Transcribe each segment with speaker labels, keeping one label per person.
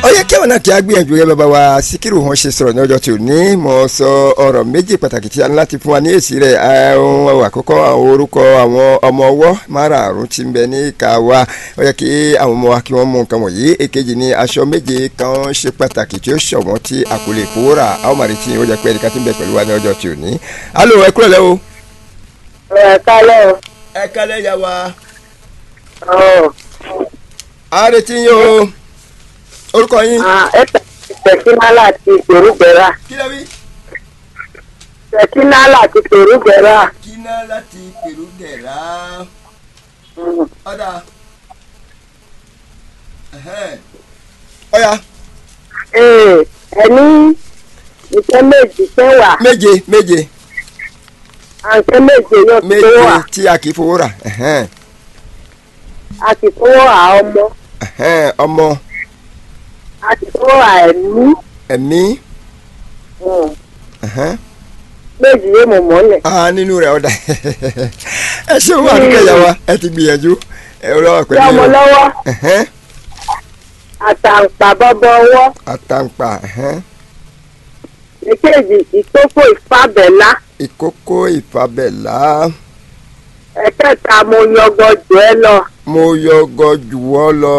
Speaker 1: ó yẹ kí àwọn náà kí á gbìyànjú rẹ bàbá wa síkírù wọn ṣe sọ̀rọ̀ ní ọjọ́ tí ò ní mo sọ ọ̀rọ̀ méjì pàtàkì tí a ní láti fún wa ní èsì rẹ̀ àwọn àkọ́kọ́ àwọn orúkọ àwọn ọmọ ọwọ́ márààrún tí ń bẹ ní ìka wa ó yẹ kí àwọn ọmọ wa kí wọ́n mú nǹkan wọ̀nyí èkejì ni aṣọ méje kan ṣe pàtàkì tí ó ṣọ̀wọ́n tí a kò lè fowó rà àwọn màrí tí ó jẹ́ pé ẹnìkan tí ń bẹ pẹ̀lú wa ní ọjọ́ tí ò ní. alo ẹ kúrò lẹ́wọ̀.
Speaker 2: ẹ kálẹ̀ o.
Speaker 1: ẹ kálẹ̀ yà wá.
Speaker 2: ọ̀
Speaker 1: a retí yín o orúkọ yín.
Speaker 2: ẹ tẹ̀sínà láti ìgbèrúgbẹ̀rà.
Speaker 1: kí ló wí.
Speaker 2: tẹ̀sínà láti ìgbèrúgbẹ̀rà.
Speaker 1: kíná láti pèrú gẹ̀rá. ọ̀dà. ọ̀yà
Speaker 2: ee ẹni ìṣe méjì ṣe wà
Speaker 1: méje méje
Speaker 2: àǹkẹ́ méje yóò tó
Speaker 1: méje
Speaker 2: wà
Speaker 1: tí a kì í fowó rà ẹ̀hẹ́n,
Speaker 2: a sì fowó à ọmọ
Speaker 1: ẹ̀hẹ́n, ọmọ
Speaker 2: a sì fowó à ẹ̀mí
Speaker 1: ẹ̀mí
Speaker 2: Mm.
Speaker 1: ẹ̀hẹ́n.
Speaker 2: méjì yóò mọ̀ mọ́lẹ̀.
Speaker 1: ah nínú rẹ̀ ọ̀dà ẹ ṣé wọn àdúgbò ìyá wa ẹ ti gbìyànjú ẹ lọ́wọ́
Speaker 2: tí
Speaker 1: pẹ̀lú
Speaker 2: ọmọ
Speaker 1: yẹn.
Speaker 2: lọ́wọ́
Speaker 1: ẹ̀hẹ́n,
Speaker 2: àtàǹpà bọ́bọ́ ọwọ́
Speaker 1: àtàǹpà ẹ̀hẹ́n,
Speaker 2: èkejì ìtókò ìfàbẹ̀lá
Speaker 1: ìkókó ìfàbẹ̀lá
Speaker 2: ẹ̀kẹta mo yọgọ jù ẹ lọ
Speaker 1: mo yọgọ jù ọ́ lọ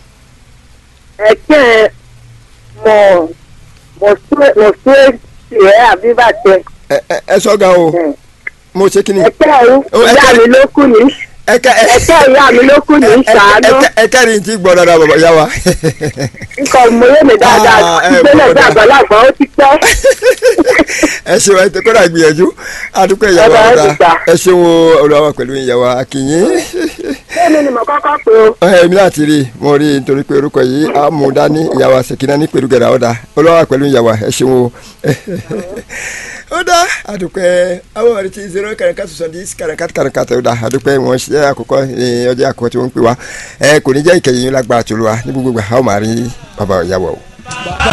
Speaker 2: ẹ̀kẹ́ mọ̀ mọ̀ sí èsì ẹ̀ àbíbàtẹ
Speaker 1: ẹ ẹ- ẹ sọ́gà o mo ṣe kí ni
Speaker 2: ẹ̀kẹ́ ẹ̀rú
Speaker 1: Oh,
Speaker 2: ìyá
Speaker 1: ẹ̀kẹ́-
Speaker 2: mi ló kù ní
Speaker 1: ẹ̀ka ẹ̀
Speaker 2: ẹ̀kẹ́ ìyá mi ló kù ní sàánú
Speaker 1: ẹ̀ka ni ti gbọ́ dáadáa bàbá yá wa.
Speaker 2: nǹkan mọ̀yé mi dáadáa
Speaker 1: Ah, ẹ,
Speaker 2: ìgbélé
Speaker 1: bọ̀dá.
Speaker 2: ìdàgbàlagbà ó ti pẹ́
Speaker 1: ẹ ṣeun ẹ tẹ kódà gbìyànjú àdúgbò ìyàwó
Speaker 2: Bàbá, ẹ
Speaker 1: ọ̀dà
Speaker 2: ti gbà.
Speaker 1: ẹ ṣeun olùwàwà pẹ̀lú ìyàwó akínyìn.
Speaker 2: èmi ni mo kọ́kọ́ pé o
Speaker 1: èmi náà ti rí i mo rí i nítorí pé orúkọ yìí á mú dání ìyàwó àṣekínà ní pẹ̀lú gẹ̀rẹ́ ọ̀dà olùwàwà pẹ̀lú ìyàwó ẹ ṣeun o. ó dá àdúgbò àwọn ọ̀rẹ́ ti zero kàràkà sọ̀sọ̀ di kàràkà kàràkà tó dá àdúgbò wọn ṣe àkọ́kọ́ ní ọjọ́ àkọ́kọ́ tí wọ́n ń pè wá ẹ kò ní jẹ́ ìkẹyìn lágbára tó lù wá ní gbogbo ìgbà àwọn máa rí bàbá ìyàwó o.